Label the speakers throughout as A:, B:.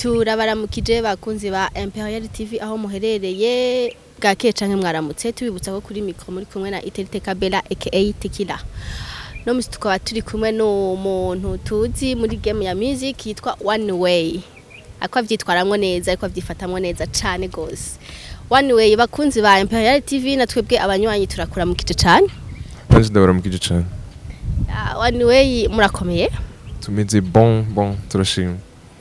A: turabaramukije bakunzi ba Imperial TV aho muherereye bwakeye canke mwaramutse tubibutsa ko kuri mikro muri kumwe na Iterite Kabela aka Tekila no musi tukaba turi kumwe n'umuntu tuzi muri game ya music yitwa One Way ako avyitwaramwo neza ariko avyifatamwo neza cane gose One Way bakunzi ba Imperial TV na twebwe abanywanyi turakuramukije cane
B: Nanjye ndabaramukije cyane
A: Ah, One Way murakomeye
B: tumeze bon bon turashima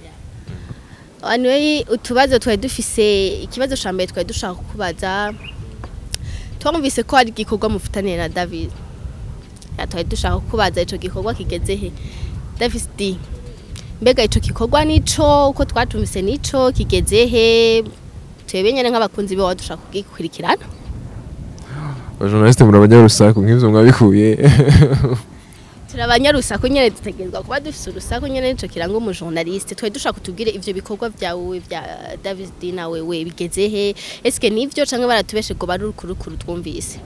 A: Anyway, utubazo twari dufise ikibazo ca mbere twari dushaka kukubaza twumvise ko hari igikorwa mufitaniye na David ya twari dushaka kukubaza ico gikorwa kigeze he David D mbega ico gikorwa nico uko twatumvise nico kigeze he twebwe nyene nk'abakunzi be dushaka kugikurikirana
B: abajournaliste muri abanyarusaku nk'ivyo mwabikuye
A: turabanyarusaku nyene dutegerezwa kuba dufise urusaku nyene nico kiranga umujournaliste twari dushaka kutubwire ivyo bikorwa vyawe vya David D na wewe bigeze he eske nivyo canke baratubeshe ngo bari urukurukuru twumvise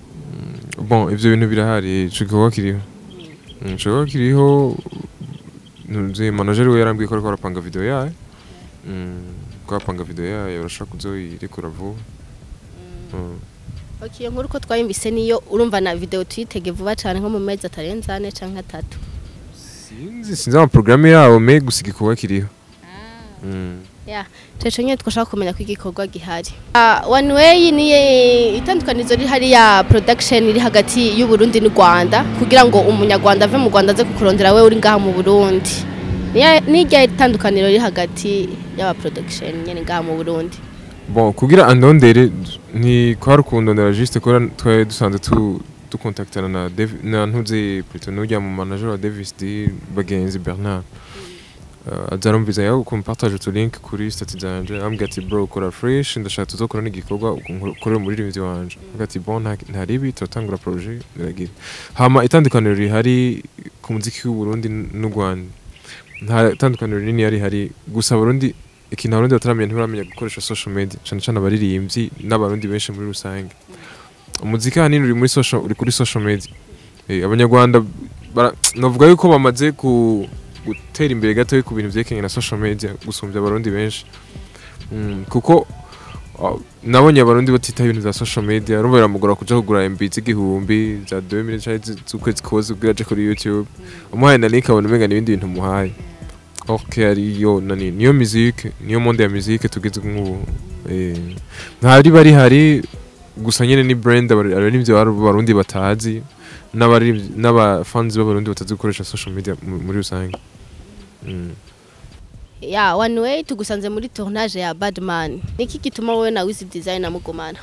B: bon ivyo bintu birahari ico gikorwa kiriho Mm, ico gikorwa kiriho ntuzi manager we yarambwiye ko ariko arapanga video yayo Mm, ko arapanga video yayo urashaka kuzoyirekura vuba Mm.
A: Ok, iyo nkuru ko twayumvise niyo urumva na video tuyitege vuba cane nko mu mezi atarenze ane canke atatu
B: sinzi sinzi amaprograme yabo me gusa igikorwa kiriho Mm.
A: ya teco nyene twashaka kumenya ko igikorwa gihari uh, one way niye itandukanizo riri hariya production iri hagati y'u Burundi n'u Rwanda kugira ngo umunyarwanda ave mu Rwanda aze kukurondera we uri ngaha mu Burundi Niya- nirya itandukaniro riri hagati y'aba production nyene ngaha mu Burundi
B: bon kugira andondere ni kwari ukundondera juste kubera twari dusanzwe tu dukontaktana na Dev- na ntuzi plutôt n'urya mu manager wa Davis D bagenzi Bernard uh, azarumviza yaho kumpartage utu link kuri stati zanje ambwira ati bro kora fresh ndashaka tuzokora n'igikorwa ukorera umuririmbyi wanje ambwira ati bon nta nta ribi turatangura projet biragira hama itandukaniro rihari ku muziki w'u Burundi n'u Rwanda nta itandukaniro rinini yari hari gusa Burundi ikintu abarundi bataramenya ntibaramenya gukoresha social media cyane cyane abaririmbyi n'abarundi benshi muri rusange umuziki ahanini uri muri social uri kuri social media eh, abanyarwanda bara- novuga yuko bamaze ku gutera imbere gato ku bintu vyerekanye na social media gusumbya abarundi benshi mm, kuko uh, nabonye abarundi batitaho ibintu vya social media urumva biramugora kuja kugura MB z'igihumbi za 2000 canke z'ukwezi kose kugira aje kuri YouTube umuhaye na link abona umenga n'ibindi bintu umuhaye ok ariyo nani niyo musique niyo monde ya musique tugeze nk'ubu eh, ntari bari hari gusa nyene ni brand abari- abaririmbyi b'Abaru- b'abarundi batazi n'abaririmbyi n'abafans b'abarundi batazi gukoresha social media mu- muri rusange Mm.
A: ya one way tugusanze muri tournage ya Badman niki gituma wowe na Wiz Design mugumana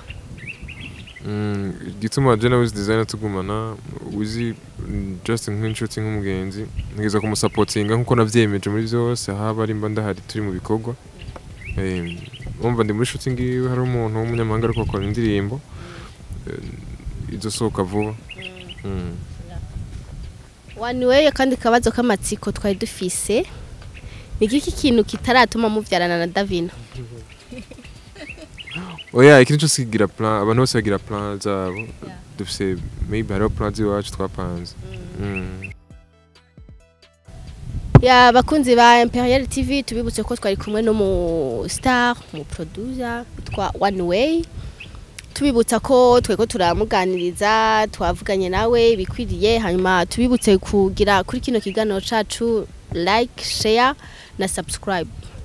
B: Mm, igituma je na Wiz Designer tugumana Wiz mm, just nk'inshuti nk'umugenzi nigeza kumusapotinga nkuko navyemeje muri vyose haba ari mba ndahari turi mu bikorwa Eh, umva ndi muri shooting iwe hari umuntu w'umunyamahanga ariko akora indirimbo eh, izosohoka vuba Mm.
A: One way kandi kabazo k'amatsiko twari dufise ni iki kintu kitaratuma muvyarana na Davina
B: oya ikintu cyose kigira plan abantu bose bagira plan zabo dufise maybe hariho plan z'iwacu twapanze Mm.
A: ya bakunzi ba Imperial TV tubibutse ko twari kumwe no mu star mu producer yitwa One Way tubibutsa ko tweko turamuganiriza twavuganye nawe bikwiriye hanyuma tubibutse kugira kuri kino kiganiro cacu like share na subscribe